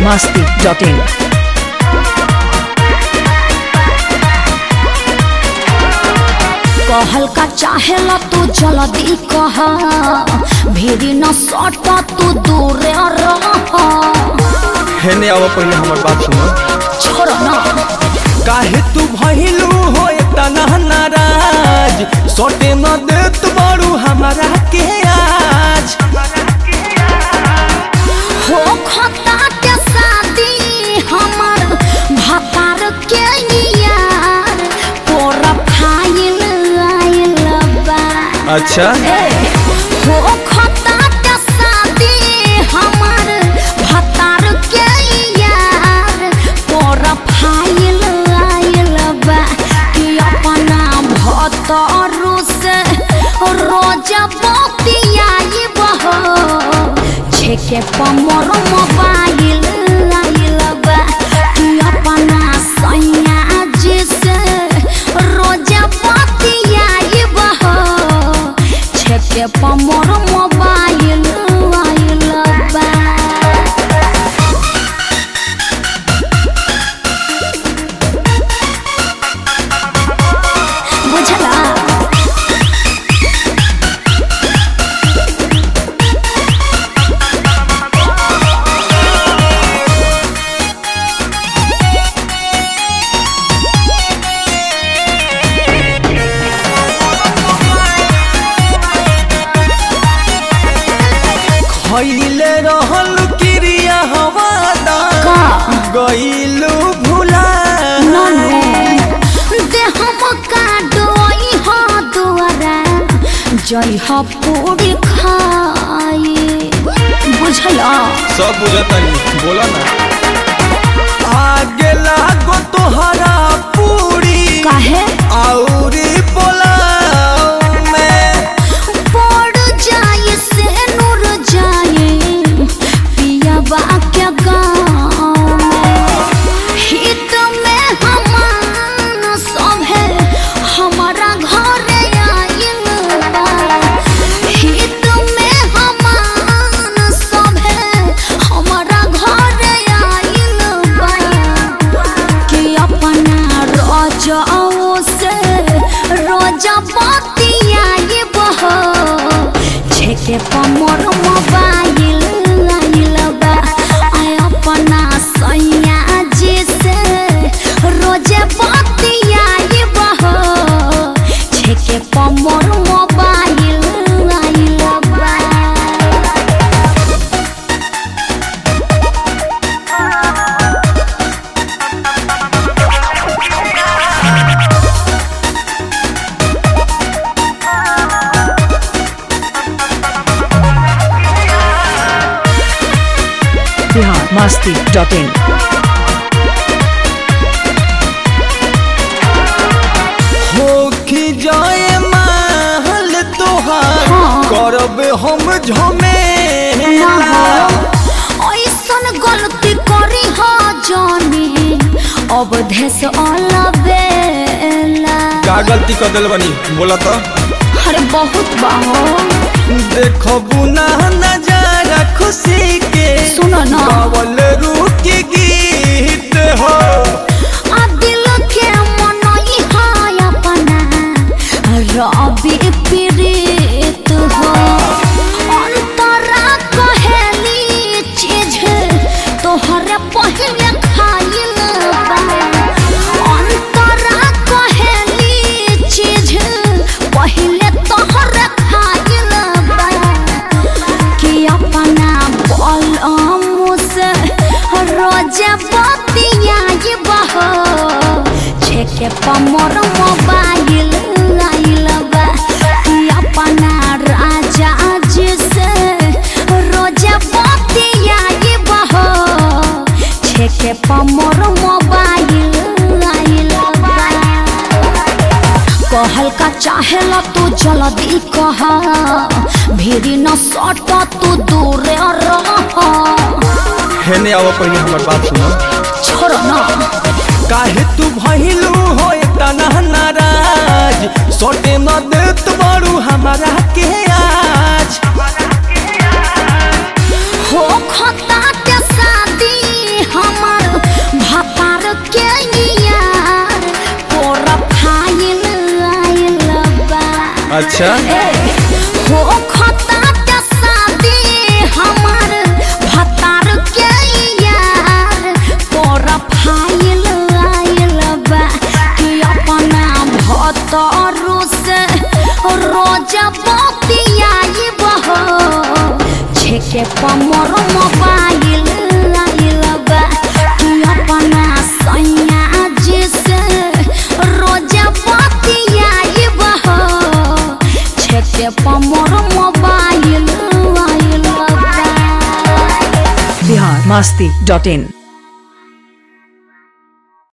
masti.in. कहल का चाहेला तू जल्दी कह भीड़ी न सट तू दूर रह हेने आवा पहले हमर बात सुनो छोड़ न काहे तू भइलू हो तना नाराज सोटे न देत बारू हमारा के आज हो खता के शादी हमर भतार के यार पूरा फाइल आइल बा अच्छा हो खता के शादी हमर भतार के यार पूरा फाइल आइल बा कि अपना भतारू से रोज बतियाई बहो छेके पमर मोबाइल आइल बा कि अपना सैया जी से रोज बतियाई बहो छेके पमर मोबाइल आइल बा बुझला खइले रहल क्रिया हवादा का? गइलू भुला जय ह पूरी खाए बुझला सब बुझतनी बोला ना आगे लागो तोहरा पूरी काहे औरी पोलाव में पड़ जाए से नूर जाए पिया बा के गाँव में हित में हमान सब है हमारा घर आइल बा हित में हमान सब है हमारा घर आइल बा कि अपना रोजाओ से रोजा बतियाए बहो छेके पमर मोबाइल आइल बा आय अपना सैया जी से रोजे बतियाए बहो छेके पमर मोबाइल आइल बा Bihar masti.in. होखी जाए महल तोहार हाँ। करब हम झमेला ऐसन गलती करी हो जानी अब देश अलबेला का गलती कर दिल बनी बोला तो अरे बहुत बाहो देखबू ना नजारा खुशी के सुनो ना। गावल रूकी गीत हो आ दिल के मन है अपना रबी प्रीत हो अंतरा कहेली चीज तोहरे पहले खाइल बा अंतरा कहेली चीज पहले तोहरे खाइल बा कि अपना बलम से रोजे बतियाई बहो छेके पमर मोबाइल आइल बा कि अपना राजा जी से रोजे बतियाई बहो छेके पमर मोबाइल आइल बा कहल का चाहेला तू जल्दी कह भीड़ी न सट तू दूर रह हेने आवा पहले हमर बात सुनो छोड़ न काहे तू भइलू हो तना नाराज सोटे न देत बारू हमारा के आज हो खता के शादी अच्छा हो खता के शादी हमार भतार के यार प्रोफाइल आइल बा कि अपना भतारू से रोज बतियाई बहो छेके पमर मोबाइल आइल बा कि अपना सैया जी से रोज बतियाई बहो छेके पमर मोबाइल आइल बा बिहार मस्ती डॉट इन